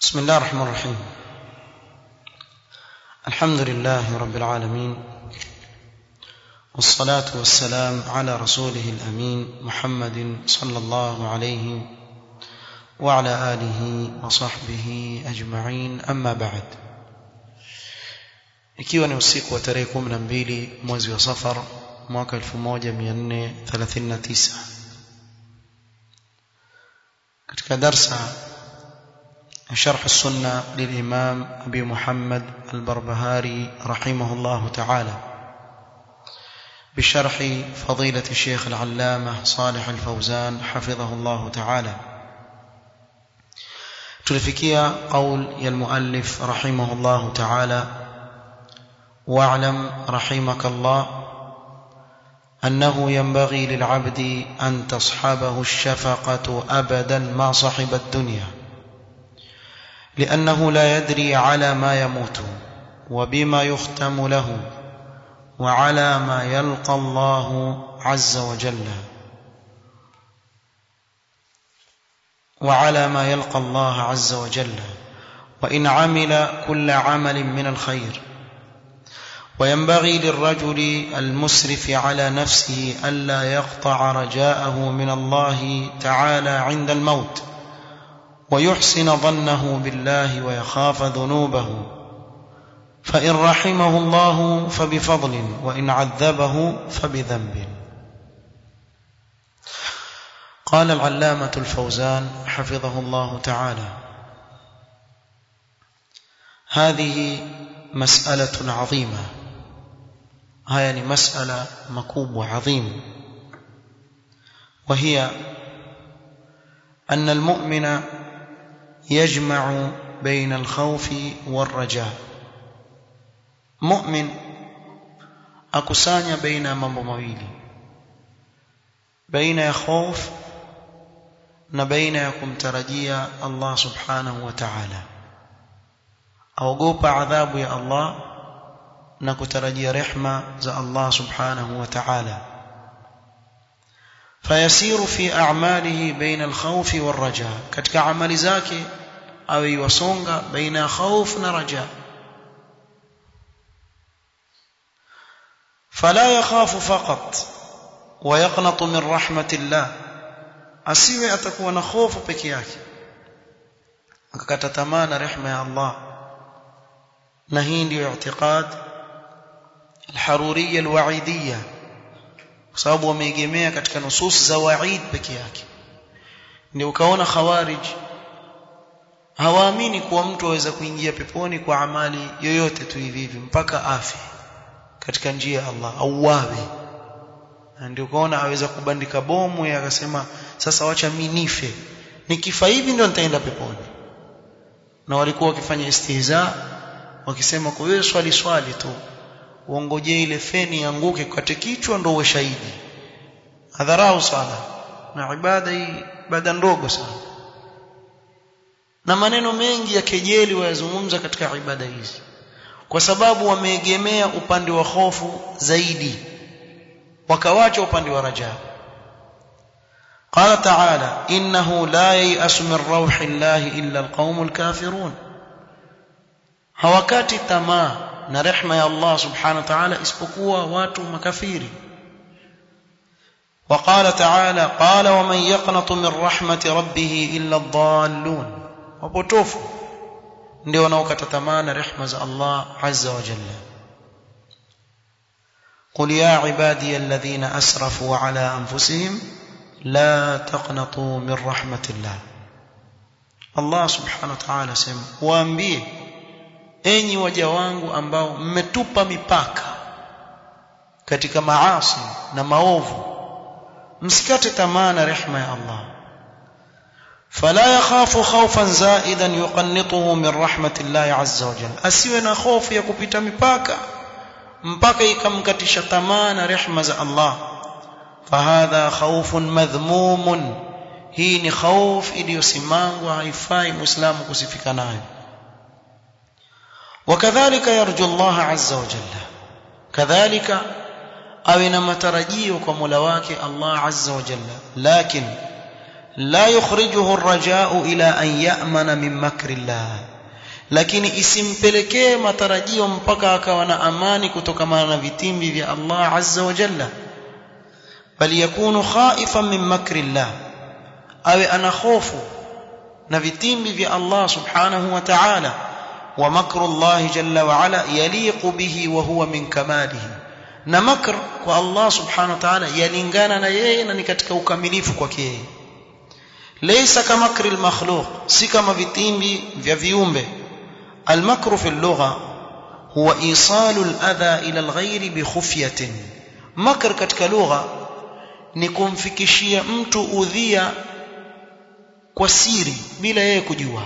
بسم الله الرحمن الرحيم الحمد لله رب العالمين والصلاة والسلام على رسوله الأمين محمد صلى الله عليه وعلى آله وصحبه أجمعين أما بعد ikiwa ni usiku wa tarehe 12 mwezi wa Safar mwaka 1439 katika darsa شرح السنة للإمام أبي محمد البربهاري رحمه الله تعالى بشرح فضيلة الشيخ العلامة صالح الفوزان حفظه الله تعالى تلفكيا قول يا المؤلف رحمه الله تعالى واعلم رحمك الله أنه ينبغي للعبد أن تصحبه الشفقة أبدا ما صحب الدنيا لأنه لا يدري على ما يموت وبما يختم له وعلى ما يلقى الله عز وجل وعلى ما يلقى الله عز وجل وإن عمل كل عمل من الخير وينبغي للرجل المسرف على نفسه ألا يقطع رجاءه من الله تعالى عند الموت ويحسن ظنه بالله ويخاف ذنوبه فإن رحمه الله فبفضل وإن عذبه فبذنب قال العلامة الفوزان حفظه الله تعالى هذه مسألة عظيمة هذه مسألة مكوب وعظيم وهي أن المؤمن يجمع بين الخوف والرجاء مؤمن akusanya baina ya mambo mawili baina ya hofu na baina ya kumtarajia Allah subhanahu wa ta'ala aogopa adhabu ya Allah na kutarajia rehma za Allah subhanahu wa ta'ala فيسير في أعماله بين الخوف والرجاء katika amali zake awe yasonga baina ya khauf na raja فلا يخاف فقط ويقنط من رحمة الله asiwe atakuwa na hofu peke yake akakata tamaa na rehema ya Allah na hii ndio i'tiqad al-haruriyya al-wa'idiyya kwa sababu wameegemea katika nusus za waid peke yake ndio ukaona khawarij hawaamini kuwa mtu aweza kuingia peponi kwa amali yoyote tu hivi hivi mpaka afi katika njia ya Allah au wawe ndio ukaona aweza kubandika bomu ya akasema sasa wacha mimi nife nikifa hivi ndio nitaenda peponi na walikuwa wakifanya istihza wakisema kwa hiyo swali swali tu uongojee ile feni ianguke kate kichwa ndo uwe shahidi hadharau sana na ibada hii ibada ndogo sana na maneno mengi ya kejeli wayazungumza katika ibada hizi kwa sababu wameegemea upande wa hofu zaidi wakawacha upande wa rajaa قال تعالى إنه لا ييأس من روح الله إلا القوم الكافرون hawakati tamaa na rehma ya Allah subhanahu wa ta'ala isipokuwa watu makafiri وقال تعالى قال ومن يقنط من رحمة ربه إلا الضالون wapotofu ndio wanaokata tamaa na rehma za Allah azza wa jalla قل يا عبادي الذين أسرفوا على أنفسهم لا تقنطوا من رحمة الله الله سبحانه وتعالى سema waambie enyi waja wangu ambao mmetupa mipaka katika maasi na maovu msikate tamaa na rehma ya Allah فلا يخاف خوفا زائدا يقنطه من رحمة الله عز وجل asiwe na hofu ya kupita mipaka mpaka ikamkatisha tamaa na rehma za Allah فهذا خوف مذموم hii ni khauf iliyosimangwa haifai muislamu kusifika nayo وكذلك يرجو الله عز وجل كذلك awe na matarajio kwa Mola wake Allah azza wa jalla lakin la yukhrijuhu ar-raja'u ila an ya'mana min makri Allah lakini isimpelekee matarajio mpaka akawa na amani kutokana na vitimbi vya Allah azza wa jalla bali yakunu khaifan min makri Allah awe ana hofu na vitimbi vya Allah subhanahu wa ta'ala wa makru Allah jalla wa ala yaliqu bihi wa huwa min kamalihi na makr kwa Allah subhanahu wa ta'ala yalingana na yeye na ni katika ukamilifu kwake yeye laysa kamakri al-makhluq si kama vitimbi vya viumbe المكر في اللغة هو إيصال الأذى إلى الغير بخفية مكر katika lugha ni kumfikishia mtu udhia kwa siri bila yeye kujua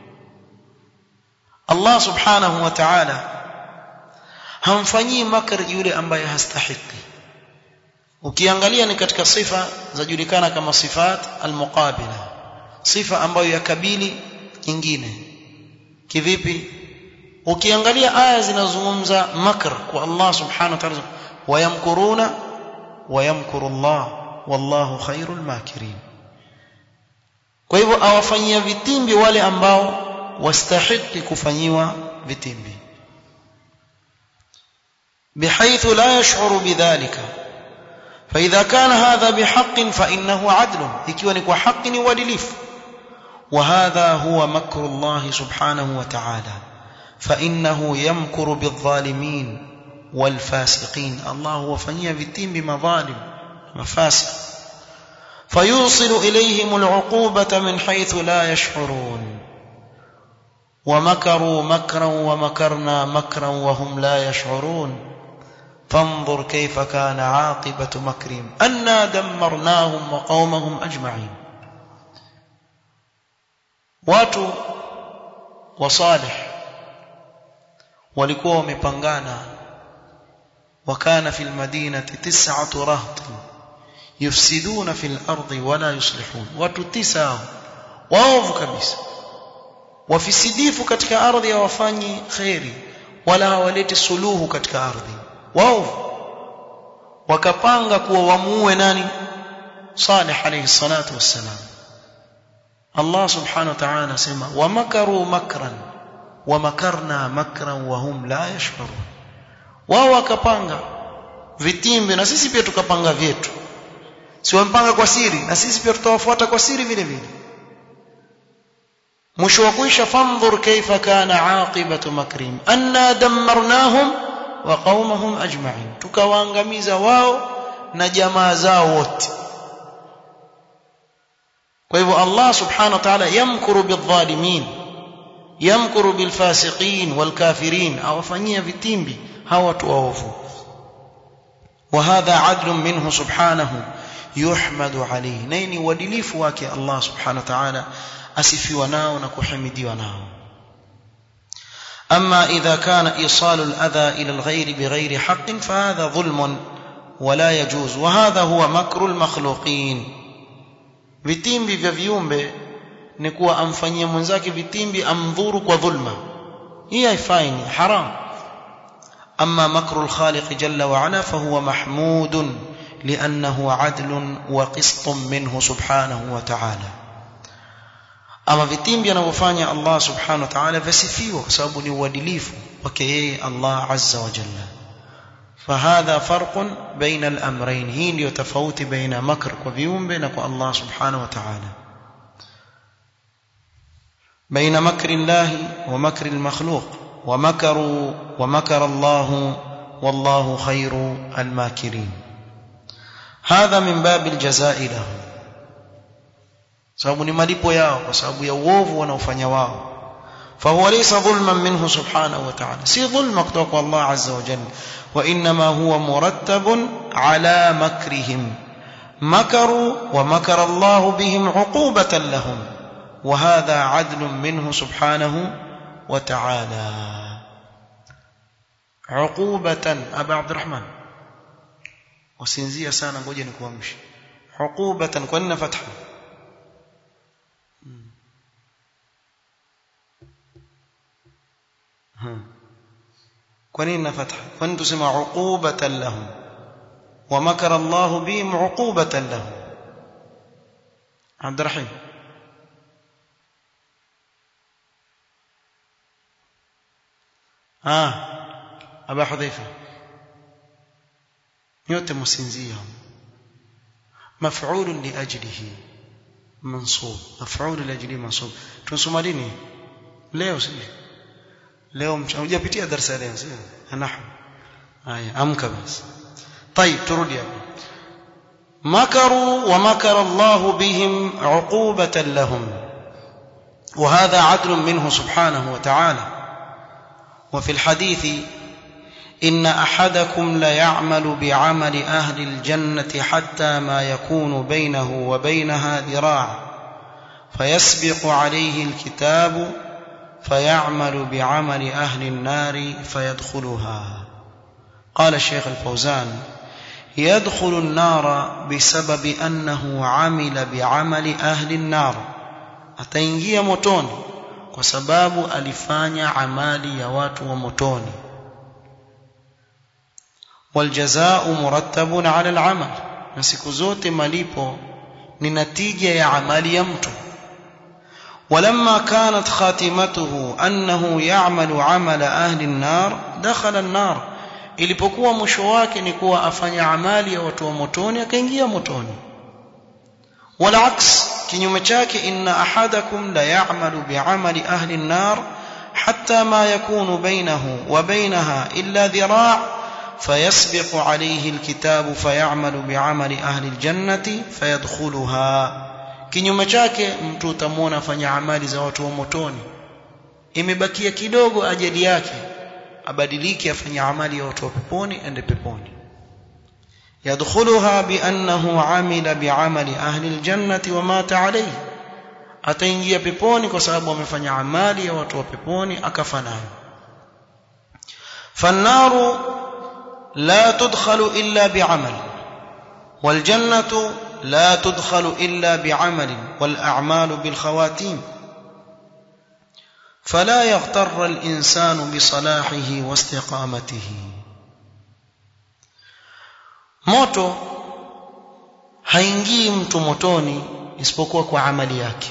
Allah subhanahu wa ta'ala hamfanyii makr yule ambaye hastahiki ukiangalia ni katika sifa zajulikana kama sifat almuqabila sifa ambayo yakabili nyingine kivipi ukiangalia aya zinazozungumza makr kwa Allah subhanahu wa ta'ala wayamkuruna wayamkuru Allah wallahu khairul makirin kwa hivyo awafanyia vitimbi wale ambao wastahiki kufanyiwa vitimbi بحيث لا يشعر بذلك فإذا كان هذا بحق فإنه عدل ikiwa ni kwa haki ni uadilifu وهذا هو مكر الله سبحانه وتعالى فإنه يمكر بالظالمين والفاسقين الله هو فنيا vitimbi madhalim mafasiq فيوصل إليهم العقوبة من حيث لا يشعرون ومكروا مكرا ومكرنا مكرا وهم لا يشعرون فانظر كيف كان عاقبة مكرهم أنا دمرناهم وقومهم أجمعين watu wa salih walikuwa wamepangana wakana fil madinati tis'atu rahtin yufsiduna fil ardi wala yuslihun watu tisa waovu kabisa wafisidifu katika ardhi hawafanyi khairi wala hawaleti suluhu katika ardhi waovu wakapanga kuwa wamuue nani salih alayhi salatu wassalam Allah subhanahu wa ta'ala asema wamakaru makran wamakarna makran wa hum la yash'urun wao wakapanga vitimbi na sisi pia tukapanga vyetu si wampanga kwa siri na sisi pia tutawafuata kwa siri vile vile mwisho wa kuisha fandhur kaifa kana aqibatu makrim anna dammarnahum wa qaumahum ajma'in tukawaangamiza wao na jamaa zao wote kwa hivyo Allah subhanahu wa ta'ala yamkuru bidhalimin yamkuru bilfasiqin walkafirin awafanyia vitimbi hawa watu waovu وهذا عدل منه سبحانه يحمد عليه نيني uadilifu wake Allah subhanahu wa ta'ala asifiwa nao na kuhimidiwa nao أما إذا كان إيصال الأذى إلى الغير بغير حق فهذا ظلم ولا يجوز وهذا هو مكر المخلوقين vitimbi vya viumbe ni kuwa amfanyie mwenzake vitimbi amdhuru kwa dhulma hii haifai ni haram أما مكر الخالق جل وعلا فهو محمود لأنه عدل وقسط منه سبحانه وتعالى ama vitimbi anavyofanya Allah subhanahu wa ta'ala visifiwa kwa sababu ni uadilifu wake yeye Allah azza wa jalla فهذا فرق بين الأمرين hii ndio tofauti baina makr kwa viumbe na kwa Allah subhanahu wa ta'ala بين مكر الله ومكر المخلوق ومكروا ومكر الله والله خير الماكرين هذا من باب الجزاء لهم sababu ni malipo yao kwa sababu ya uovu wanaofanya wao فهو ليس ظلما منه سبحانه وتعالى سي ظلم kutoka الله عز وجل وانما هو مرتب على مكرهم مكروا ومكر الله بهم عقوبة لهم وهذا عدل منه سبحانه وتعالى عقوبة أبا عبد الرحمن وسنزية سانا ngoja nikuamshe عقوبة kwa nini fatha kwa nini na fatha kwa nini tusema uqubatan lahum wa makara Allah bihim uqubatan lahum عبد الرحيم آه أبا حذيفة nyote msinzia maf'ul li ajlihi mansub maf'ul li ajlihi mansub tunasoma lini leo si leo hujapitia darasa leo si nahwu haya amka basi طيب turudi hapo مكروا ومكر الله بهم عقوبة لهم وهذا عدل منه سبحانه وتعالى وفي الحديث إن أحدكم ليعمل بعمل أهل الجنة حتى ما يكون بينه وبينها ذراع فيسبق عليه الكتاب فيعمل بعمل أهل النار فيدخلها قال الشيخ الفوزان يدخل النار بسبب أنه عمل بعمل أهل النار ataingia motoni kwa sababu alifanya amali ya watu wa motoni waljazaa murattabun ala alamal na siku zote malipo ni natija ya amali ya mtu ولما كانت خاتمته أنه يعمل عمل أهل النار دخل النار ilipokuwa mwisho wake ni kuwa afanya amali ya watu wa motoni akaingia motoni wala aks kinyume chake inna ahadakum la ya'malu bi'amali ahli an-nar hatta ma yakunu bainahu wa bainaha illa dhira' فيسبق عليه الكتاب فيعمل بعمل أهل الجنة فيدخلها kinyume chake mtu utamwona afanya amali za watu wa motoni imebakia kidogo ajali yake abadilike afanye amali ya watu wa peponi ende peponi yadkhuluha biannahu amila biamali ahli aljannati wa mata alayhi ataingia peponi kwa sababu amefanya amali ya watu wa peponi akafa nayo fannaru la tudkhalu illa biamal والجنة لا تدخل إلا بعمل والأعمال بالخواتيم فلا يغتر الإنسان بصلاحه واستقامته moto haingii mtu motoni isipokuwa kwa amali yake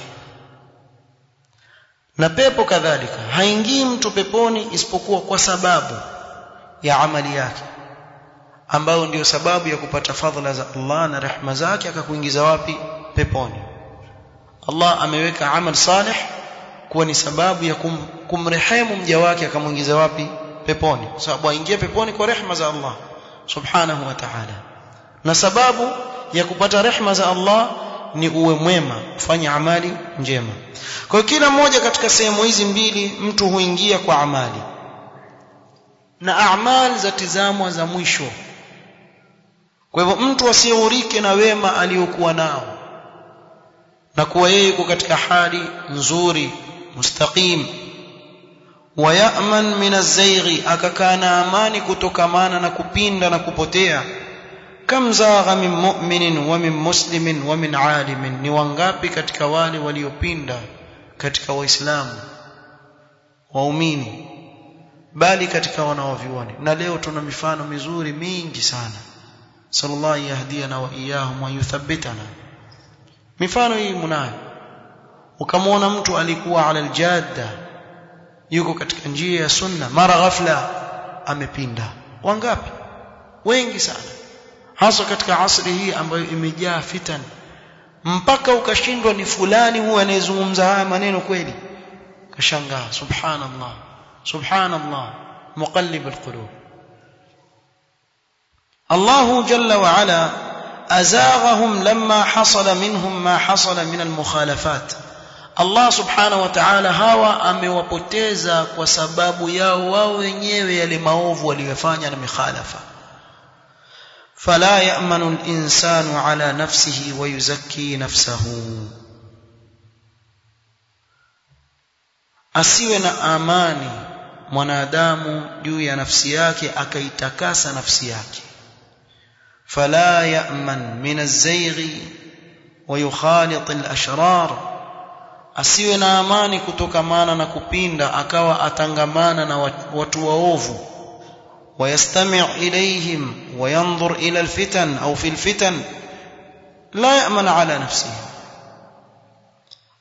na pepo kadhalika haingii mtu peponi isipokuwa kwa sababu ya amali yake ambayo ndiyo sababu ya kupata fadhila za Allah na rehema zake akakuingiza wapi peponi Allah ameweka amal salih kuwa ni sababu ya kum, kumrehemu mja wake akamuingiza wapi peponi kwa sababu aingie peponi kwa rehema za Allah subhanahu wa ta'ala na sababu ya kupata rehema za Allah ni uwe mwema ufanye amali njema kwa hiyo kila mmoja katika sehemu hizi mbili mtu huingia kwa amali na amali za tizamwa za mwisho kwa hivyo mtu asiyeurike na wema aliyokuwa nao na kuwa yeye yuko katika hali nzuri mustaqim wayaman min az-zayghi akakaa na amani kutokamana na kupinda na kupotea kam zagha min mu'minin wa min muslimin wa min alimin ni wangapi katika wale waliopinda katika waislamu waumini bali katika wanaovioni na leo tuna mifano mizuri mingi sana sallallahu yahdiyana wa iyahum wa yuthabbitana mifano hii mnayo ukamwona mtu alikuwa ala aljadda yuko katika njia ya sunna mara ghafla amepinda wangapi wengi sana hasa katika asri hii ambayo imejaa fitan mpaka ukashindwa ni fulani huyu anayezungumza haya maneno kweli kashangaa subhanallah subhanallah muqallib alqulub الله جل وعلا أزاغهم لما حصل منهم ما حصل من المخالفات Allah subhanahu wa ta'ala hawa amewapoteza kwa sababu yao wao wenyewe yale maovu waliyofanya na mikhalafa fala ya'manu al-insanu ala nafsihi wa yuzakki nafsahu asiwe na amani mwanadamu juu ya nafsi yake akaitakasa nafsi yake fala ya'man min az-zayghi wa yukhalit al-ashrar asiwe na amani kutokamana na kupinda akawa atangamana na watu waovu ويستمع إليهم وينظر إلى الفتن أو في الفتن لا يأمن على نفسه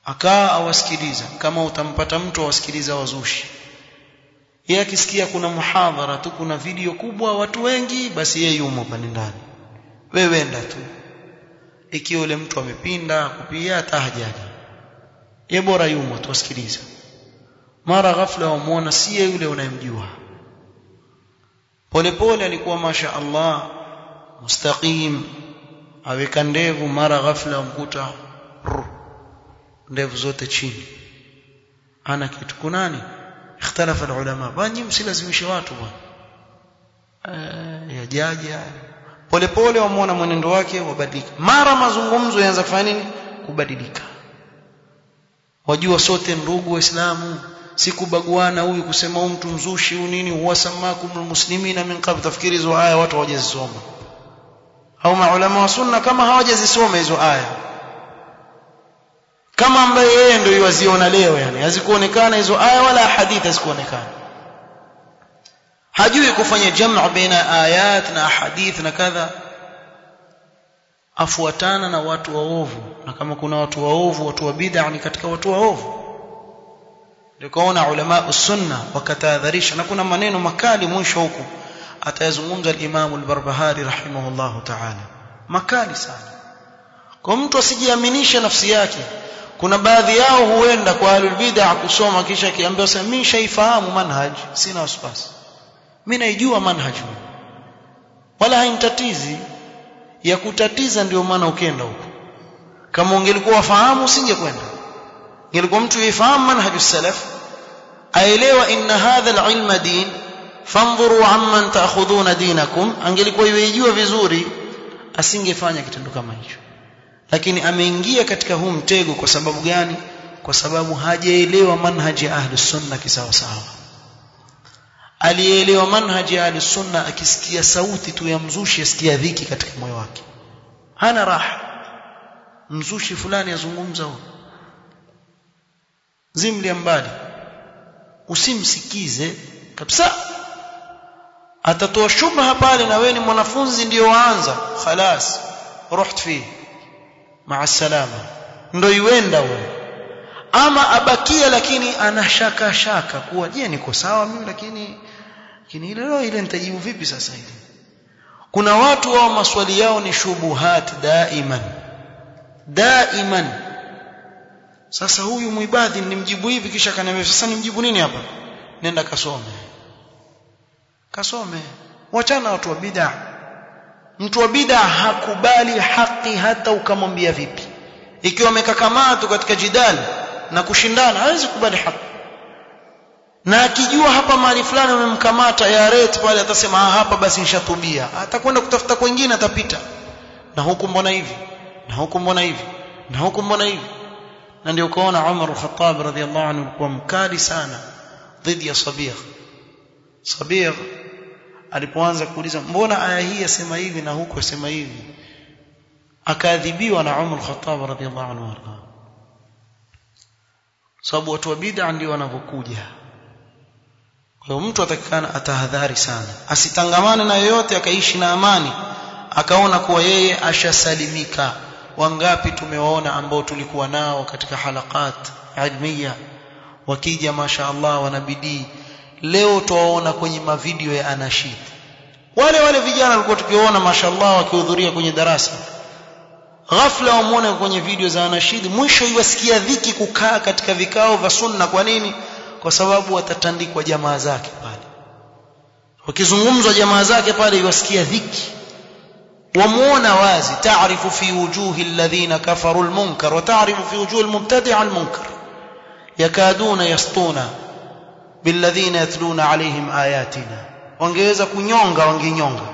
akaa awasikiliza kama utampata mtu awasikiliza wazushi yeye akisikia kuna muhadhara tu kuna video kubwa watu wengi basi yeye yumo pale ndani wewe enda tu ikiwa yule mtu amepinda kupia hata hajaji ye bora yumo tuwasikiliza mara ghafla wamuona si yule unayemjua polepole alikuwa masha Allah mustaqim aweka ndevu mara ghafla umkuta ndevu zote chini ana kitu kunani ikhtalafa ulama bani msilazimishe watu bwana yajaja polepole wamuona mwenendo wake wabadilika mara mazungumzo yaanza kufanya nini kubadilika wajua sote ndugu waislamu si kubaguana huyu kusema huyu mtu mzushi huyu nini huwasamakum muslimina min qabl tafikiri hizo aya watu hawajazisoma au maulama wa sunna kama hawajazisoma hizo aya kama ambaye yeye ndio yuwaziona leo yani hazikuonekana hizo aya wala hadithi hazikuonekana hajui kufanya jamu baina ayat na hadith na kadha afuatana na watu waovu na kama kuna watu waovu watu wa bid'a ni katika watu waovu ndio kaona ulama sunna wakatahadharisha na kuna maneno makali mwisho huku atayazungumza al-Imam al-Barbahari rahimahullahu ta'ala makali sana kwa mtu asijiaminishe nafsi yake kuna baadhi yao huenda kwa ahlul bid'a kusoma kisha kiambiwa sasa mimi shaifahamu manhaj sina wasiwasi mimi naijua manhaj wala haimtatizi ya kutatiza ndio maana ukenda huko kama ungelikuwa wafahamu usingekwenda ingelikuwa mtu yifahamu manhaj salaf aelewa inna hadha al-ilma din fanzuru amman ta'khudhuna dinakum angelikuwa yejua vizuri asingefanya kitendo kama hicho lakini ameingia katika huu mtego kwa sababu gani kwa sababu hajaelewa manhaji ya ahli sunna kisawa sawa alielewa manhaji ya ahli sunna akisikia sauti tu ya mzushi asikia dhiki katika moyo wake hana raha mzushi fulani azungumza huko zimli mbali usimsikize kabisa atatoa shubha pale na wewe ni mwanafunzi ndio waanza khalas ruht fi maa salama ndio iwenda wewe ama abakia lakini ana shaka shaka kuwa je niko sawa mimi lakini lakini ile leo ile nitajibu vipi sasa hivi kuna watu wao maswali yao ni shubuhat daiman daiman sasa huyu muibadhi nimjibu hivi kisha kaniambia sasa nimjibu nini hapa nenda kasome kasome wachana watu wa bid'a mtu wa bid'a hakubali haki hata ukamwambia vipi ikiwa amekakamaa tu katika jidali na kushindana hawezi kubali haki na akijua hapa mahali fulani umemkamata ya rate pale atasema ah hapa basi nishatubia atakwenda kutafuta kwingine atapita na huku mbona hivi na huku mbona hivi na huku mbona hivi na ndio ukaona Umar al-Khattab radhiallahu anhu kuwa mkali sana dhidi ya Sabir Sabir alipoanza kuuliza mbona aya hii yasema hivi na huku yasema hivi akaadhibiwa na Umar al-Khattab radhiallahu anhu arda sababu watu wa bid'a ndio wanavyokuja kwa hiyo mtu atakikana atahadhari sana asitangamane na yoyote akaishi na amani akaona kuwa yeye ashasalimika wangapi tumewaona ambao tulikuwa nao katika halakat ilmiya wakija masha Allah wanabidii leo tuwaona kwenye mavideo ya anashid wale wale vijana walikuwa tukiwaona masha Allah wakihudhuria kwenye darasa ghafla wamuone kwenye video za anashid mwisho iwasikia dhiki kukaa katika vikao vya sunna kwa nini kwa sababu watatandikwa jamaa zake pale wakizungumzwa jamaa zake pale iwasikia dhiki wamuona wazi taarifu fi wujuhi alladhina kafaru almunkar wa taarifu fi wujuhi almubtadi'a almunkar yakaduna yastuna billadhina yatluna alaihim ayatina wangeweza kunyonga wangenyonga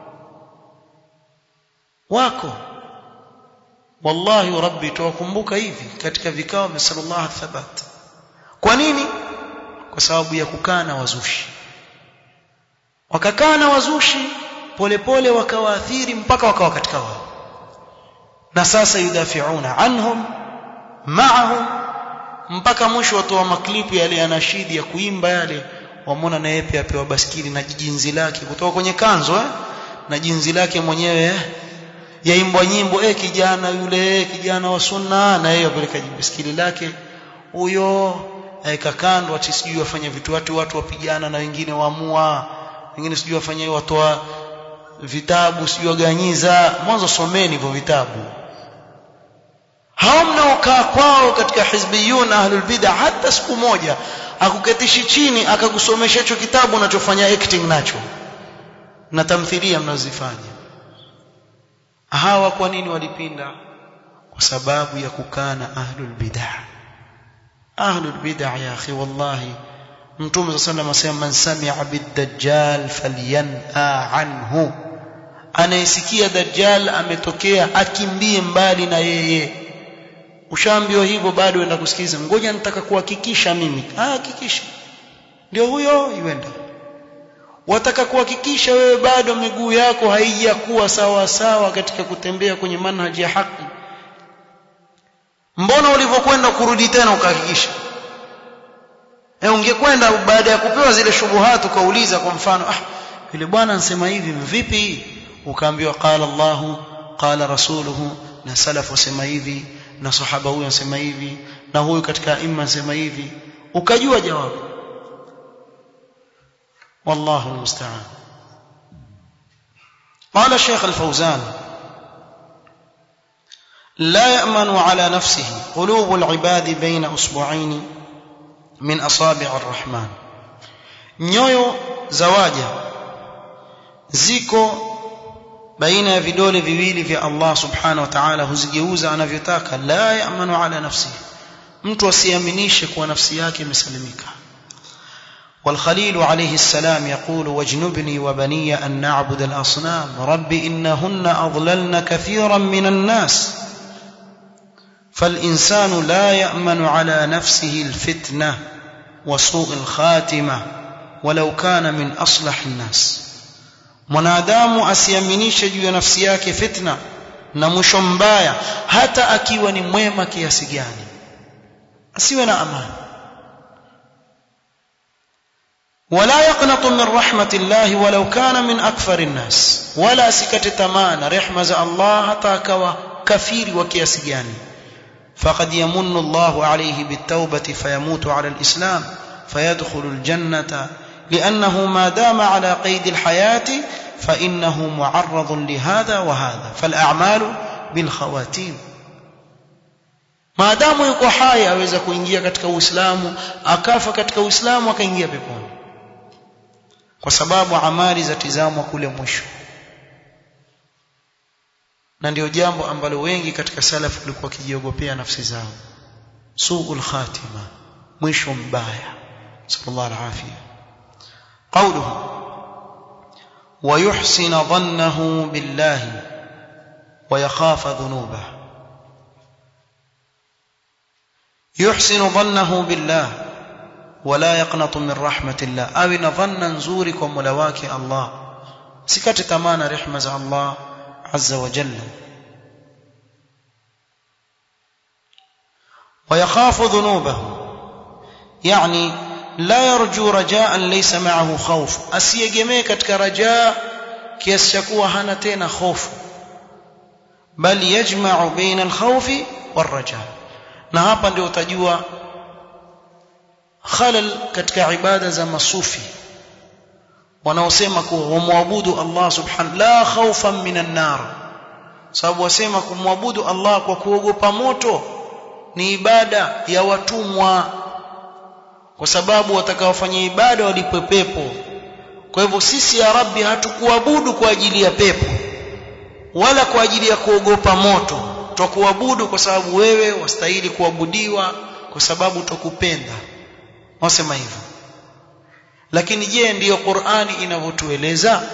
wako wallahi rabbi tuwakumbuka hivi katika vikao vya sallallahu thabat kwa nini kwa sababu ya kukaa na wazushi wakakaa na wazushi polepole wakawaathiri mpaka wakawa katika wao na sasa yudafiuna anhum maahum mpaka mwisho watoa maklipu yale yanashidi ya kuimba yale wamwona na yeye pia apewa baskili na jinzi lake kutoka kwenye kanzo eh? na jinzi lake mwenyewe eh? yaimbwa nyimbo eh kijana yule kijana wa sunna na yeye apeleka biskili lake huyo aeka kando ati sijui wafanya vitu watu watu wapigana na wengine waamua wengine sijui wafanya watoa vitabu sijui waganyiza mwanzo someni hivyo vitabu hao mnaokaa kwao katika hizbiyun ahlul bid'ah hata siku moja akuketishi chini akakusomesha hicho kitabu unachofanya acting nacho na tamthilia mnazifanya hawa kwa nini walipinda kwa sababu ya kukana ahlul bid'ah ahlul bid'ah ya akhi wallahi mtume sallallahu alayhi man sami'a bid-dajjal falyan'a anhu anayesikia dajjal ametokea akimbie mbali na yeye ushaambiwa hivyo bado enda kusikiza ngoja nitaka kuhakikisha mimi ah hakikisha ndio huyo iwenda wataka kuhakikisha wewe bado miguu yako haijakuwa sawa sawa katika kutembea kwenye manhaji ya haki mbona ulivyokwenda kurudi tena ukahakikisha e ungekwenda baada ya kupewa zile shubuhatu ukauliza kwa mfano ah yule bwana anasema hivi vipi ukaambiwa qala Allahu qala rasuluhu na salaf wasema hivi na sahaba huyu anasema hivi na huyu katika imma anasema hivi ukajua jawabu والله المستعان قال الشيخ الفوزان لا يأمن على نفسه قلوب العباد بين أسبوعين من أصابع الرحمن nyoyo za waja ziko baina ya vidole viwili vya Allah subhanahu wa ta'ala huzigeuza anavyotaka la ya'manu ala nafsihi mtu asiaminishe kuwa nafsi yake imesalimika والخليل عليه السلام يقول واجنبني وبني أن نعبد الأصنام رب إنهن أضللن كثيرا من الناس فالإنسان لا يأمن على نفسه الفتنة وسوء الخاتمة ولو كان من أصلح الناس mwanadamu asiaminishe juu ya nafsi yake fitna na mwisho mbaya hata akiwa ni mwema kiasi gani asiwe na amani ولا يقنط من رحمة الله ولو كان من أكثر الناس ولا سكت تمان رحمة الله حتى كوا كثير وكياسجاني فقد يمن الله عليه بالتوبة فيموت على الإسلام فيدخل الجنة لأنه ما دام على قيد الحياة فإنه معرض لهذا وهذا فالأعمال بالخواتيم maadamu yuko hai aweza kuingia katika uislamu akafa katika uislamu akaingia peponi kwa sababu amali zatizamwa kule mwisho na ndio jambo ambalo wengi katika salafu walikuwa wakijiogopea nafsi zao suul khatima mwisho mbaya sallallahu alafia قوله ويحسن ظنه بالله ويخاف ذنوبه يحسن ظنه بالله ولا يقنط من رحمة الله أو نظن نزورك وملواك الله سكت تمان رحمة الله عز وجل ويخاف ذنوبه يعني لا يرجو رجاء ليس معه خوف asiegemee katika rajaa kiasi cha kuwa hana tena hofu bal yajma'u baina al-khawfi war-raja na hapa ndio utajua khalal katika ibada za masufi wanaosema kuwa wamwabudu Allah subhanahu la khawfan minan nar sababu wasema kumwabudu Allah kwa kuogopa moto ni ibada ya watumwa kwa sababu watakaofanya ibada walipwe pepo kwa hivyo sisi ya rabbi hatukuabudu kwa ajili ya pepo wala kwa ajili ya kuogopa moto twakuabudu kwa sababu wewe wastahili kuabudiwa kwa sababu tukupenda wasema hivyo lakini je ndiyo Qur'ani inavyotueleza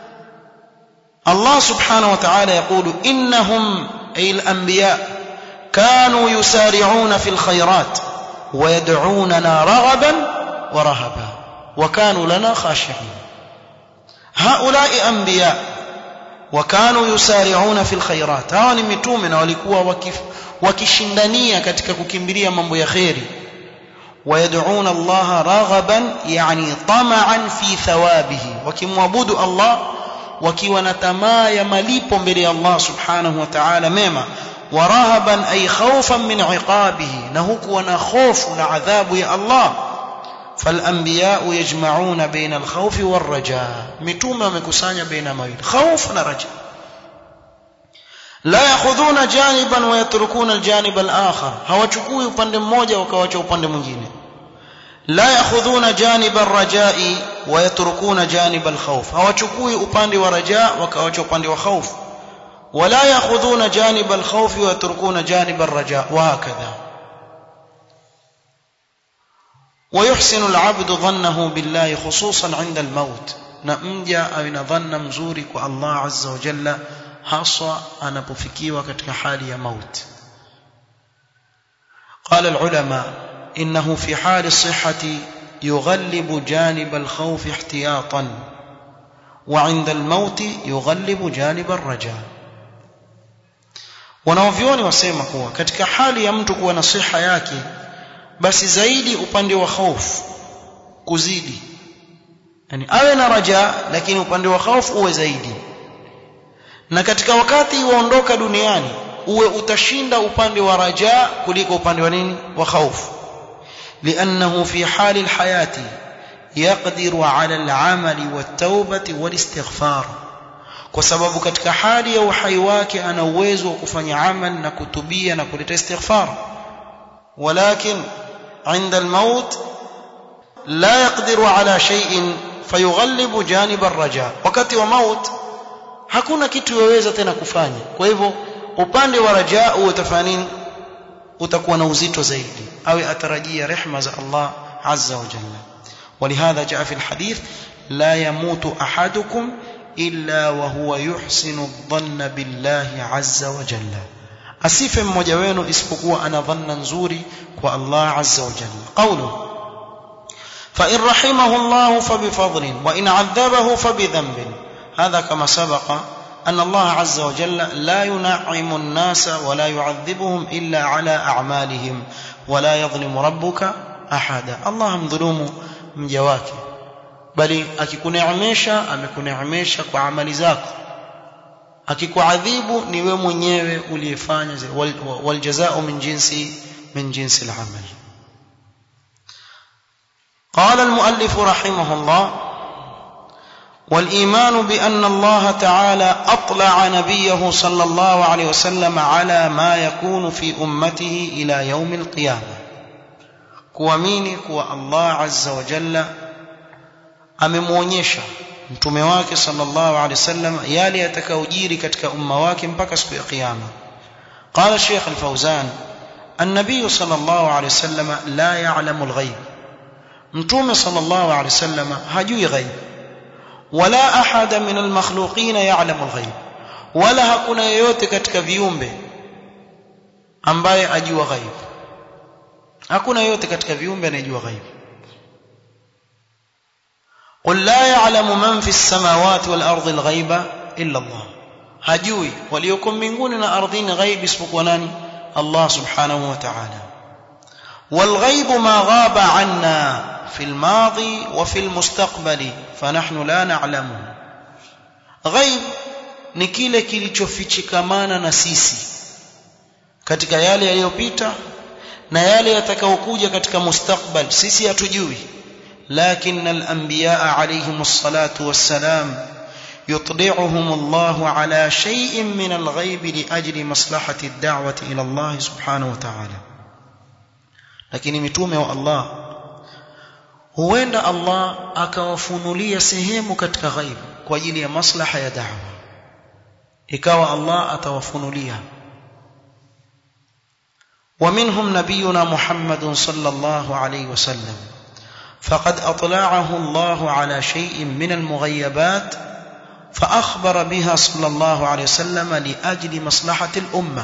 Allah subhanahu wa ta'ala yakulu innahum ay al-anbiya kanu yusari'una fil khayrat ويدعوننا رغبا ورهبا وكانوا لنا خاشعين هؤلاء أنبياء وكانوا يسارعون في الخيرات hawa ni mitume na walikuwa wakishindania katika kukimbilia mambo ya khairi ويدعون الله رغبا يعني طمعا في ثوابه wakimwabudu Allah wakiwa na tamaa ya malipo mbele ya Allah subhanahu wa ta'ala mema warahaban ay khawfan min iqabihi na huku wana hofu na adhabu ya Allah فالانبياء يجمعون بين الخوف والرجاء متومه wamekusanya baina mawili خوف na raja la yakhudhuna janiban wa yatrukuna aljanib alakhar hawachukui upande mmoja wakawacha upande mwingine la yakhudhuna janib arrajai wa yatrukuna janib alkhawf hawachukui upande wa raja wakawacha upande wa khawf ولا ياخذون جانب الخوف ويتركون جانب الرجاء وهكذا ويحسن العبد ظنه بالله خصوصا عند الموت نمجا او نظن مزوري الله عز وجل haswa anapofikiwa katika hali ya mauti قال العلماء انه في حال الصحه يغلب جانب الخوف احتياطا وعند الموت يغلب جانب الرجاء wanaovioni wasema kuwa katika hali ya mtu kuwa na siha yake basi zaidi upande wa hofu kuzidi yani awe na raja lakini upande wa hofu uwe zaidi na katika wakati waondoka duniani uwe utashinda upande wa raja kuliko upande wa nini wa hofu لانه في حال الحياه يقدر على العمل والتوبه والاستغفار kwa sababu katika hali ya uhai wake ana uwezo wa kufanya amal na kutubia na kuleta istighfar walakin عند الموت لا يقدر على شيء فيغلب جانب الرجاء wakati wa maut hakuna kitu yaweza tena kufanya kwa hivyo upande wa rajaa utafanya nini utakuwa na uzito zaidi awe atarajia rehma za Allah azza wa jalla ولهذا جاء في الحديث لا يموت احدكم الا وهو يحسن الظن بالله عز وجل asife mmoja wenu isipokuwa ana dhanna nzuri kwa Allah azza wa jalla qawlu fa in rahimahu Allah fa bi fadlin wa in 'adhabahu fa bi dhanbin هذا كما سبق أن الله عز وجل لا ينعم الناس ولا يعذبهم إلا على أعمالهم ولا يظلم ربك أحدا الله مظلوم مجواك بل akikuneemesha amekuneemesha kwa amali zako akikuadhibu ni wewe mwenyewe uliyefanya waljazao min jinsi min jinsi al-amal قال المؤلف رحمه الله والايمان بان الله تعالى اطلع نبيه صلى الله عليه وسلم على ما يكون في امته الى يوم القيامه kuamini kuwa Allah azza wa jalla amemwonyesha mtume wake sallallahu alaihi wasallam yale yatakayojiri katika umma wake mpaka siku ya kiyama قال الشيخ الفوزان النبي صلى الله عليه وسلم لا يعلم الغيب mtume صلى الله عليه وسلم hajui ghaib wala ahada min almakhluqin ya'lamu alghaib wala hakuna yeyote katika viumbe ambaye ajua ghaib hakuna yeyote katika viumbe anayejua ghaib قل لا يعلم من في السماوات والارض الغيب الا الله hajui walioko mbinguni na ardhini ghaib isipokuwa nani Allah subhanahu wa ta'ala والغيب ما غاب عنا في الماضي وفي المستقبل فنحن لا نعلمه غيب ni kile kilichofichikamana na sisi katika yale yaliyopita na yale yatakayokuja katika mustakbal sisi hatujui لكن الانبياء عليهم الصلاه والسلام يطلعهم الله على شيء من الغيب لاجل مصلحه الدعوه الى الله سبحانه وتعالى lakini mitume wa Allah huenda Allah akawafunulia sehemu katika ghaib kwa ajili ya maslaha ya da'wa ikawa Allah atawafunulia ومنهم نبينا محمد صلى الله عليه وسلم فقد اطلعه الله على شيء من المغيبات فاخبر بها صلى الله عليه وسلم لاجل مصلحه الامه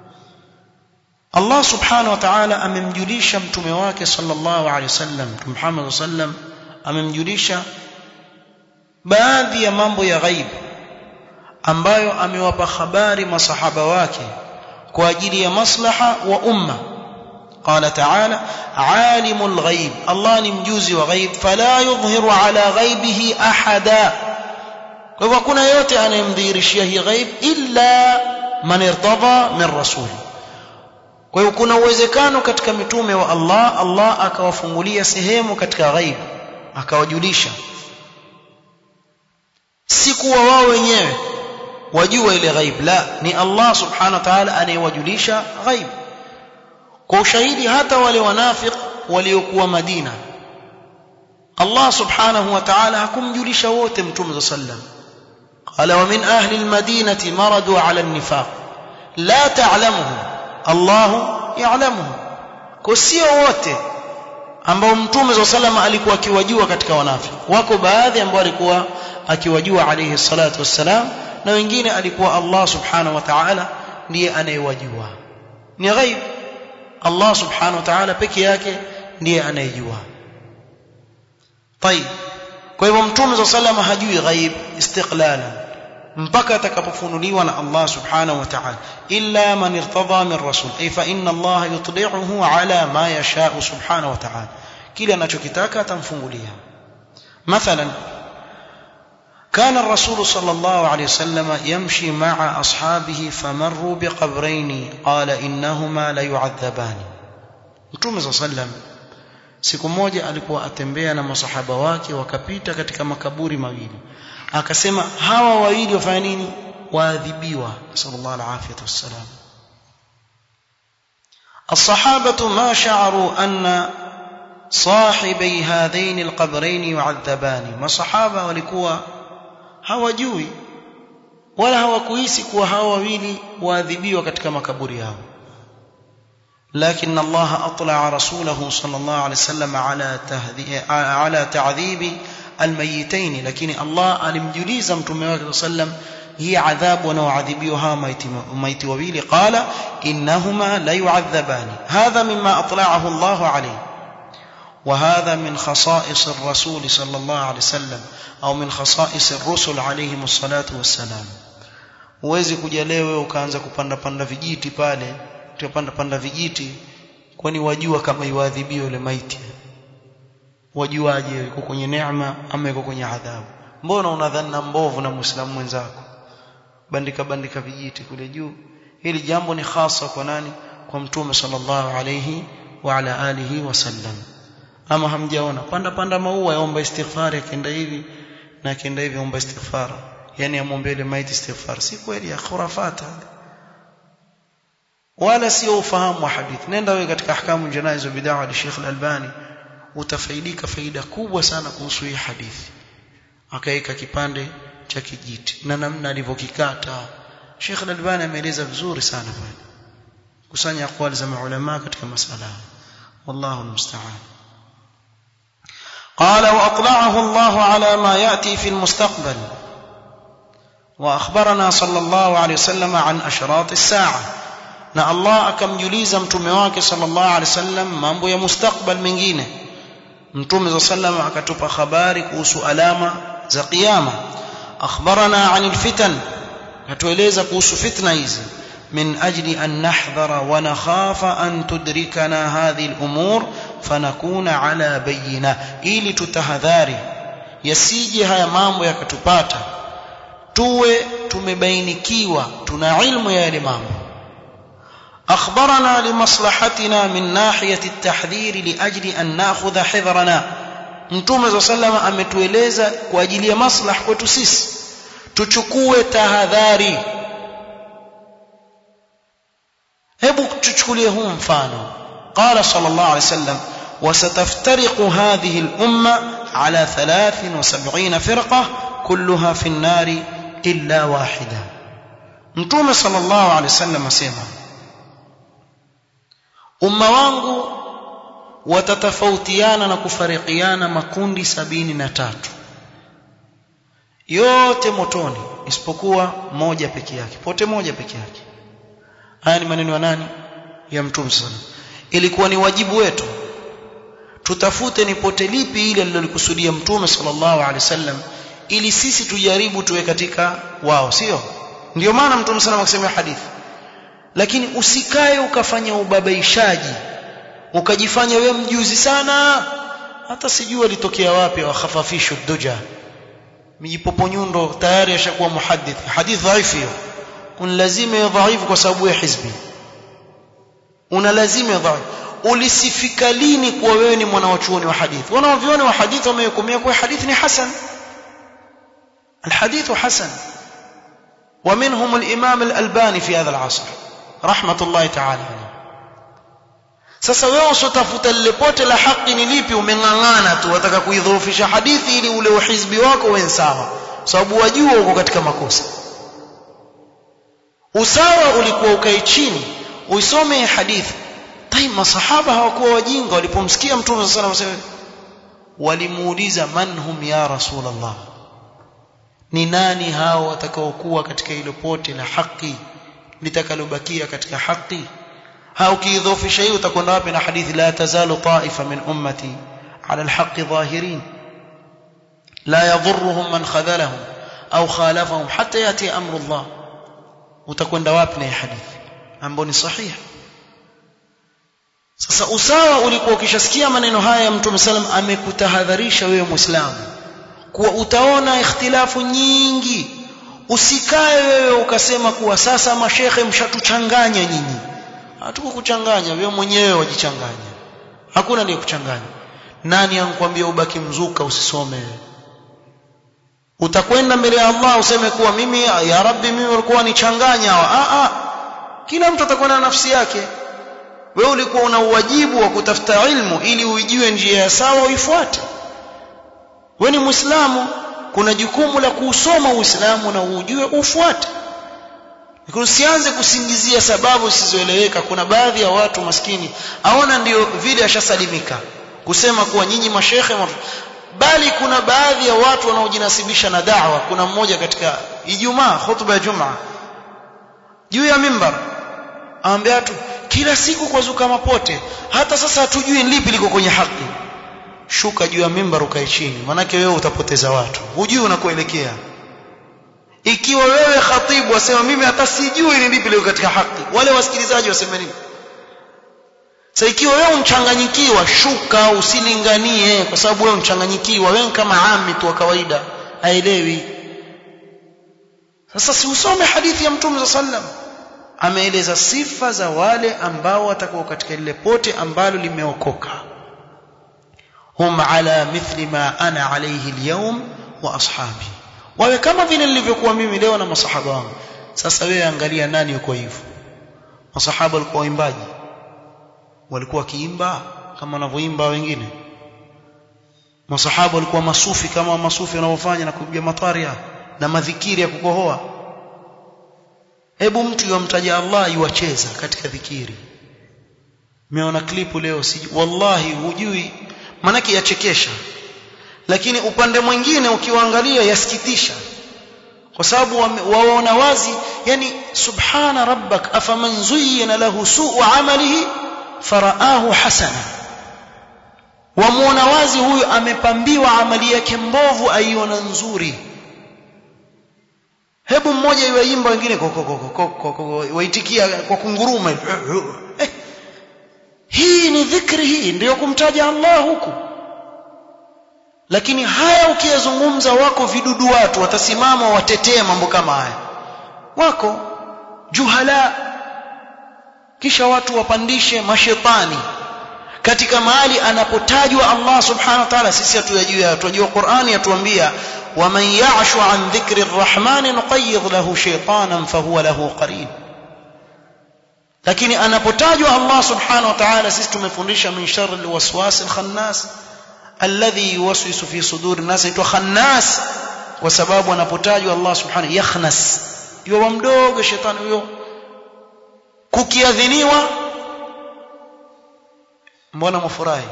Allah subhanahu wa ta'ala amemjulisha mtume wake sallallahu alaihi wasallam mtume Muhammad sallam amemjulisha baadhi ya mambo ya ghaib ambayo amewapa habari masahaba wake kwa ajili ya maslaha wa umma قال تعالى عالم الغيب الله ni mjuzi wa ghaib fala yudhhiru ala ghaibihi ahada kwa hivyo hakuna yote anayemdhihirishia hii ghaib illa man irtadha min rasuli kwa hiyo kuna uwezekano katika mitume wa Allah Allah akawafungulia sehemu katika ghaib akawajulisha si kuwa wao wenyewe wajua ile ghaib la ni Allah subhanahu wa ta'ala anayewajulisha ghaib kwa ushahidi hata wale wanafiq waliokuwa Madina Allah subhanahu wa ta'ala hakumjulisha wote mtume sallam qala wa min ahli almadinati maradu ala an-nifaq la ta'lamuhum Allah ya'lamuhum kwa sio wote ambao mtume sallam alikuwa akiwajua katika wanafiki wako baadhi ambao alikuwa akiwajua alayhi salatu wassalam na wengine alikuwa Allah subhanahu wa ta'ala ndiye anayewajua ni ghaib Allah subhanahu wa ta'ala peke yake ndiye anayejua طيب kwa hivyo mtume صلى الله عليه hajui ghaib istiqlalan mpaka atakapofunuliwa na Allah subhanahu wa ta'ala illa man irtada min rasul ay fa inna Allah yutli'uhu ala ma yasha'u subhanahu wa ta'ala kile anachokitaka atamfungulia mathalan كان الرسول صلى الله عليه وسلم يمشي مع أصحابه فمروا بقبرين قال إنهما ليعذبان Mtume صلى الله عليه وسلم siku moja alikuwa atembea na masahaba wake wakapita katika makaburi mawili akasema hawa wawili wafanya nini waadhibiwa sallallahu alaihi wasallam الصحابة ما شعروا أن صاحبي هذين القبرين يعذبان ما صحابة walikuwa hawajui wala hawakuhisi kuwa hawa wawili waadhibiwa katika makaburi yao لكن الله أطلع رسوله صلى الله عليه وسلم على على تعذيب الميتين لكن الله alimjuliza mtume wake صلى الله عليه وسلم هي عذاب ونوعذبها ميت وبيل قال إنهما لا يعذبان هذا مما أطلعه الله عليه وهذا من خصائص الرسول صلى الله عليه وسلم au min khasais ar-rusul alayhim salatu wassalam uwezi kuja leo ukaanza kupanda panda vijiti pale utapanda panda vijiti kwani wajua kama iwadhibiwa yule maiti wajuaje yuko kwenye neema ama yuko kwenye adhabu mbona unadhana mbovu na muislamu mwenzako bandika bandika vijiti kule juu hili jambo ni hasa kwa nani kwa mtume sallallahu alayhi wa ala alihi wasallam ama hamjaona panda panda maua yaomba istighfar akienda hivi na akienda hivi omba istighfar yani amwombee ile maiti istighfar si kweli ya khurafat wala sio ufahamu wa hadithi nenda wewe katika ahkamu janaiz wa bid'a wa Sheikh Al-Albani utafaidika faida kubwa sana kuhusu hii hadithi akaeka kipande cha kijiti na namna alivyokikata Sheikh Al-Albani ameeleza vizuri sana bwana kusanya aqwali za maulama katika masala wallahu musta'an قال واطلعه الله على ما ياتي في المستقبل واخبرنا صلى الله عليه وسلم عن اشراط الساعه na Allah akamjuliza mtume wake sallallahu alaihi wasallam mambo ya mustakbal mengine mtume sallallahu akatupa habari kuhusu alama za kiyama akhbarana anil fitan atueleza kuhusu fitna hizi من أجل أن نحذر ونخاف أن تدركنا هذه الأمور فنكون على بينة ili tutahadhari yasije haya mambo yakatupata tuwe tumebainikiwa tuna ilmu ya yale mambo أخبرنا لمصلحتنا من ناحية التحذير لأجل أن نأخذ حذرنا Mtume صلى الله عليه وسلم ametueleza kwa ajili ya maslaha kwetu sisi tuchukue tahadhari hebu tuchukulie huu mfano قال صلى الله عليه وسلم وستفترق هذه الأمة على ثلاث وسبعين فرقة كلها في النار إلا واحدة متوم صلى الله عليه وسلم أسيما umma wangu watatofautiana na kufarikiana makundi sabini na tatu yote motoni isipokuwa moja peke yake pote moja peke yake haya ni maneno ya nani ya mtume sana ilikuwa ni wajibu wetu tutafute ni pote lipi ile alilolikusudia mtume sallallahu alaihi wasallam ili sisi tujaribu tuwe katika wao sio ndio maana mtume sana akasema hadithi lakini usikae ukafanya ubabaishaji ukajifanya we mjuzi sana hata sijui alitokea wapi wakhafafishu duja mijipoponyundo tayari ashakuwa muhaddith hadith dhaifu hiyo un lazima ya dhaifu kwa sababu ya hizbi una lazima ya dhaifu ulisifika lini kuwa wewe ni mwanachuoni wa hadithi wanaoviona wa hadithi wamehukumia kuwa hadithi ni hasan الحديث حسن ومنهم الإمام الألباني في هذا العصر رحمة الله تعالى عليه sasa wewe usotafuta lile pote la haki ni lipi umeng'ang'ana tu wataka kuidhoofisha hadithi ili ule uhizbi wako uwe sawa sababu wajua uko katika makosa usawa ulikuwa ukae chini uisome hadithi tai masahaba hawakuwa wajinga walipomsikia mtume sallallahu alaihi wasallam walimuuliza man hum ya rasulullah ni nani hao watakaokuwa katika ile pote la haki litakalobakia katika haki hao kiidhofisha hiyo utakwenda wapi na hadithi la tazalu ta'ifa min ummati ala alhaq zahirin la yadhurruhum man khadhalahum au khalafahum hatta yati amru Allah utakwenda wapi na hadithi ambayo ni sahihi sasa usawa ulikuwa ukishasikia maneno haya ya Mtume sallam amekutahadharisha wewe Muislamu kuwa utaona ikhtilafu nyingi usikae wewe ukasema kuwa sasa mashekhe mshatuchanganya nyinyi hatukukuchanganya wewe mwenyewe wajichanganya hakuna ndiye kuchanganya nani ankwambia ubaki mzuka usisome utakwenda mbele ya Allah useme kuwa mimi ya rabbi mimi walikuwa nichanganya a a kila mtu atakuwa na nafsi yake wewe ulikuwa una uwajibu wa kutafuta ilmu ili uijue njia ya sawa uifuate wewe ni muislamu kuna jukumu la kuusoma uislamu na ujue ufuate usianze kusingizia sababu zisizoeleweka kuna baadhi ya watu maskini aona ndio vile ashasalimika kusema kuwa nyinyi mashekhe bali kuna baadhi ya watu wanaojinasibisha na da'wa kuna mmoja katika Ijumaa hutuba ya Jumaa juu ya mimbar aambia watu kila siku kwa zuka mapote hata sasa hatujui lipi liko kwenye haki shuka juu ya mimbar ukae chini manake wewe utapoteza watu hujui unakoelekea ikiwa wewe khatibu wasema mimi hata sijui ni lipi liko katika haki wale wasikilizaji waseme nini sasa ikiwa wewe unchanganyikiwa shuka usilinganie kwa sababu wewe unchanganyikiwa wewe kama ami tu wa kawaida haelewi sasa si usome hadithi ya mtume sallam ameeleza sifa za wale ambao watakuwa katika lile pote ambalo limeokoka hum ala mithli ma ana alayhi alyawm wa ashabi wawe kama vile nilivyokuwa mimi leo na masahaba wangu sasa wewe angalia nani yuko hivyo masahaba walikuwa waimbaji walikuwa kiimba kama wanavyoimba wengine masahaba walikuwa masufi kama masufi wanavyofanya na kupiga mataria na madhikiri ya kukohoa hebu mtu yomtaja Allah yuwacheza katika dhikiri meona klipu leo si wallahi hujui manake yachekesha lakini upande mwingine ukiwaangalia yasikitisha kwa sababu waona wazi yani subhana rabbak afaman zuyyina lahu su'u amalihi faraahu hasana wamuona wazi huyu amepambiwa amali yake mbovu aiona nzuri hebu mmoja iwaimba wengine waitikia kwa kunguruma eh, hii ni dhikri hii ndiyo kumtaja Allah huku lakini haya ukiyazungumza wako vidudu watu watasimama watetee mambo kama haya wako juhala kisha watu wapandishe mashetani katika mahali anapotajwa Allah subhanahu wa ta'ala sisi hatuyajua tunajua Qur'ani yatuambia waman ya'shu an dhikri arrahman nuqayyid lahu shaytanan fahuwa lahu qarin lakini anapotajwa Allah subhanahu wa ta'ala sisi tumefundisha min sharri alwaswas alkhannas alladhi yuwaswisu fi suduri nas aitwa khannas kwa sababu anapotajwa Allah subhanahu yakhnas yuwa mdogo shetani huyo kukiadhiniwa mbona mfurahi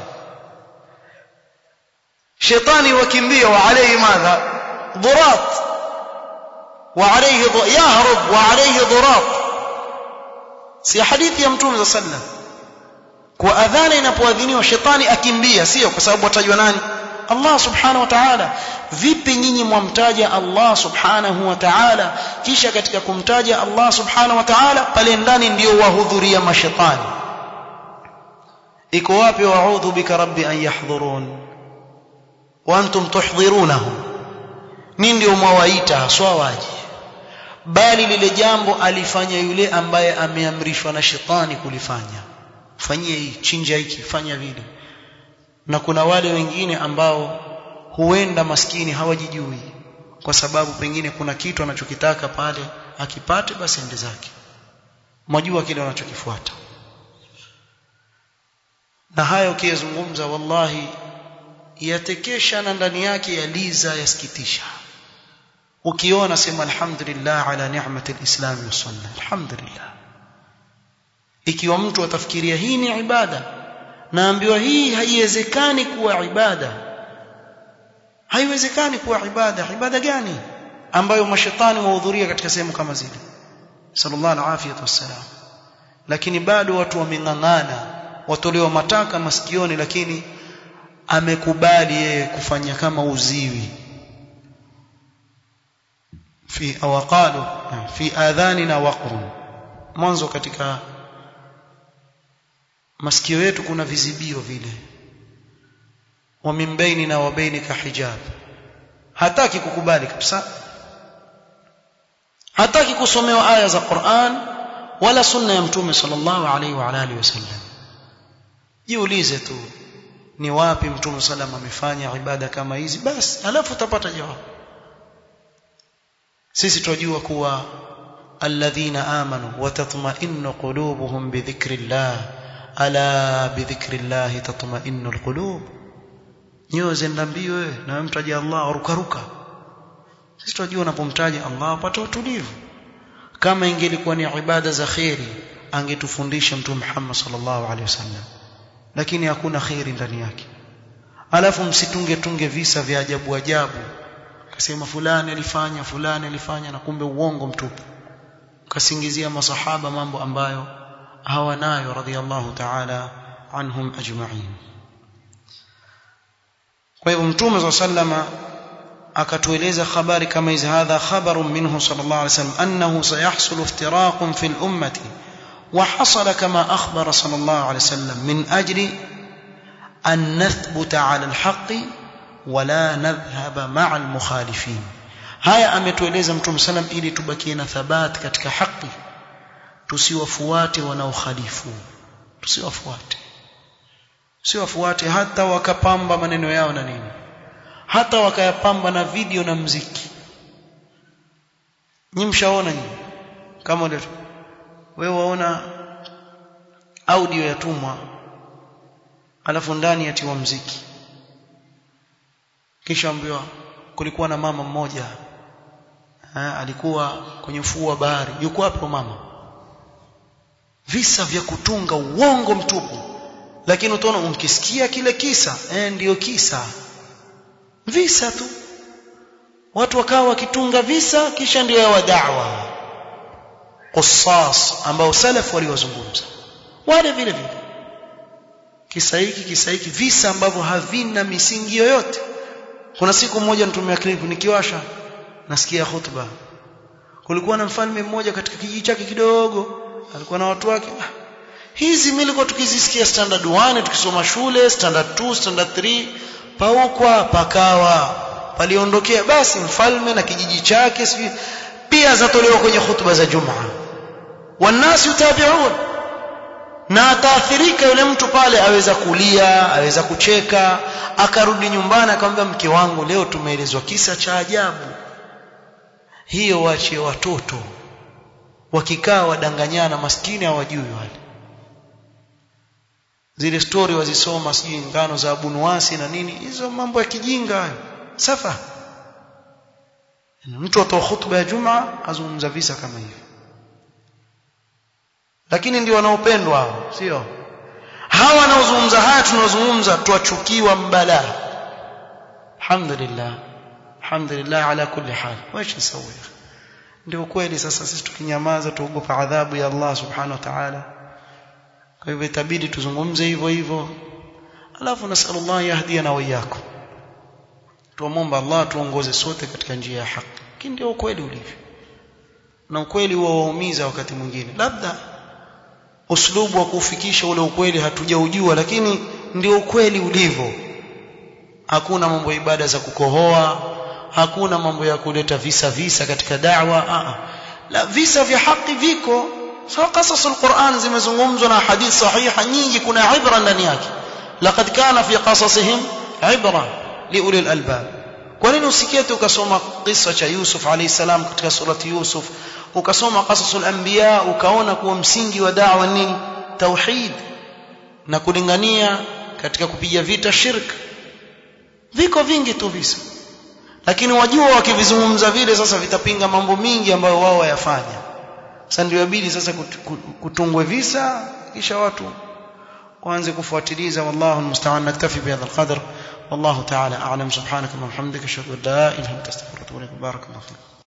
shetani wakimbia wa alayhi madha dhurat wa alayhi yahrub wa alayhi dhurat si hadithi ya mtume sallam kwa adhana inapoadhiniwa shetani akimbia sio kwa sababu watajwa nani Allah subhanahu wa ta'ala vipi nyinyi mwamtaja Allah subhanahu wa ta'ala kisha katika kumtaja Allah subhanahu wa ta'ala pale ndani ndio wahudhuria mashetani iko wapi wa'udhu bika rabbi an yahdhurun wa antum tuhdhirunahu ni ndio mwawaita haswa waje bali lile jambo alifanya yule ambaye ameamrishwa na shetani kulifanya fanyie hii chinja hiki fanya vile na kuna wale wengine ambao huenda maskini hawajijui kwa sababu pengine kuna kitu anachokitaka pale akipate basi ende zake mwajua kile wanachokifuata na hayo ukiyazungumza wallahi yatekesha na ndani yake yaliza yasikitisha ukiona sema alhamdulillah ala ni'mati alislam wa sunna alhamdulillah ikiwa mtu atafikiria hii ni ibada naambiwa hii haiwezekani kuwa ibada haiwezekani kuwa ibada ibada gani ambayo mashetani wahudhuria katika sehemu kama zile sallallahu alaihi wasallam lakini bado watu wameng'ang'ana watolewa mataka masikioni lakini amekubali yeye kufanya kama uziwi fi awqalu fi adhanina waqrun mwanzo katika masikio yetu kuna vizibio vile wa min bainina wa bainika hijab hataki kukubali kabisa hataki kusomewa aya za Qur'an wala sunna ya mtume sallallahu alaihi wa alihi wasallam jiulize tu ni wapi mtume sallam amefanya ibada kama hizi basi alafu utapata jawabu sisi tunajua kuwa alladhina amanu wa tatma'innu qulubuhum bi dhikrillah ala bi dhikrillah tatma'innu alqulub nyoyo zenda mbio wewe na wewe mtaja Allah rukaruka sisi tunajua unapomtaja Allah upata utulivu kama ingelikuwa ni ibada za khairi angetufundisha mtume Muhammad sallallahu alaihi wasallam lakini hakuna khairi ndani yake alafu msitunge tunge visa vya ajabu ajabu kasema fulani alifanya fulani alifanya na kumbe uongo mtupu kasingizia masahaba mambo ambayo hawanayo radhiallahu ta'ala anhum ajma'in kwa hivyo mtume sallama akatueleza habari kama hizi hadha khabarun minhu sallallahu alayhi wasallam annahu sayahsul iftiraqun fil ummati وحصل كما أخبر صلى الله عليه وسلم من أجل أن نثبت على الحق ولا نذهب مع المخالفين haya ametueleza mtume salam ili tubakie na thabat katika haki tusiwafuate wanaokhalifu tusiwafuate tusiwafuate hata wakapamba maneno yao na nini hata wakayapamba na video na mziki nyi mshaona nyi kama ndio wewe waona audio yatumwa alafu ndani yatiwa mziki kisha ambiwa kulikuwa na mama mmoja ha, alikuwa kwenye ufuo wa bahari yuko hapo mama visa vya kutunga uongo mtupu lakini utaona umkisikia kile kisa eh ndiyo kisa visa tu watu wakawa wakitunga visa kisha ndio yawa da'wa qissas ambao salaf waliwazungumza wale vile vile kisa hiki kisa hiki visa ambavyo havina misingi yoyote kuna siku moja nitumia clip nikiwasha nasikia hutuba kulikuwa na mfalme mmoja katika kijiji chake kidogo alikuwa na watu wake hizi mimi nilikuwa tukizisikia standard 1 tukisoma shule standard 2 standard 3 paukwa pakawa paliondokea basi mfalme na kijiji chake sijui pia zatolewa kwenye hutuba za Jumaa wanasi utabiun na ataathirika yule mtu pale aweza kulia aweza kucheka akarudi nyumbani akamwambia mke wangu leo tumeelezwa kisa cha ajabu hiyo waachie watoto wakikaa wadanganyana maskini hawajui wale zile story wazisoma sijui ngano za abunuwasi na nini hizo mambo ya kijinga hayo safa mtu atoa hutuba ya Jumaa azungumza visa kama hivi lakini ndio wanaopendwa hao sio hawa wanaozungumza haya tunaozungumza tuachukiwa mbala alhamdulillah alhamdulillah ala kulli hal wacha nisawi ndio kweli sasa sisi tukinyamaza tuogopa adhabu ya Allah subhanahu wa ta'ala kwa hivyo itabidi tuzungumze hivyo hivyo alafu nasallallahu yahdina wa iyyakum tuomba Allah tuongoze sote katika njia ya haki lakini ndio ukweli ulivyo na ukweli huwa waumiza wakati mwingine labda uslubu wa kufikisha ule ukweli hatujaujua lakini ndio ukweli ulivyo hakuna mambo ibada za kukohoa hakuna mambo ya kuleta visa visa katika da'wa a la visa vya haki viko sawa qasasul Qur'an zimezungumzwa na hadith sahiha nyingi kuna ibra ndani yake laqad kana fi qasasihim ibra liulil albab kwa nini usikie tu ukasoma kisa cha Yusuf alayhi salam katika surati Yusuf ukasoma qasasul anbiya ukaona kuwa msingi wa da'wa nini tauhid na kulingania katika kupiga vita shirk viko vingi tu visa lakini wajua wakivizungumza vile sasa vitapinga mambo mingi ambayo wao wayafanya sasa ndio inabidi sasa kutungwe visa kisha watu waanze kufuatiliza wallahu almusta'an naktafi bihadha alqadr والله تعالى اعلم سبحانك اللهم وبحمدك اشهد ان لا اله الا انت استغفرك واتوب اليك بارك الله فيك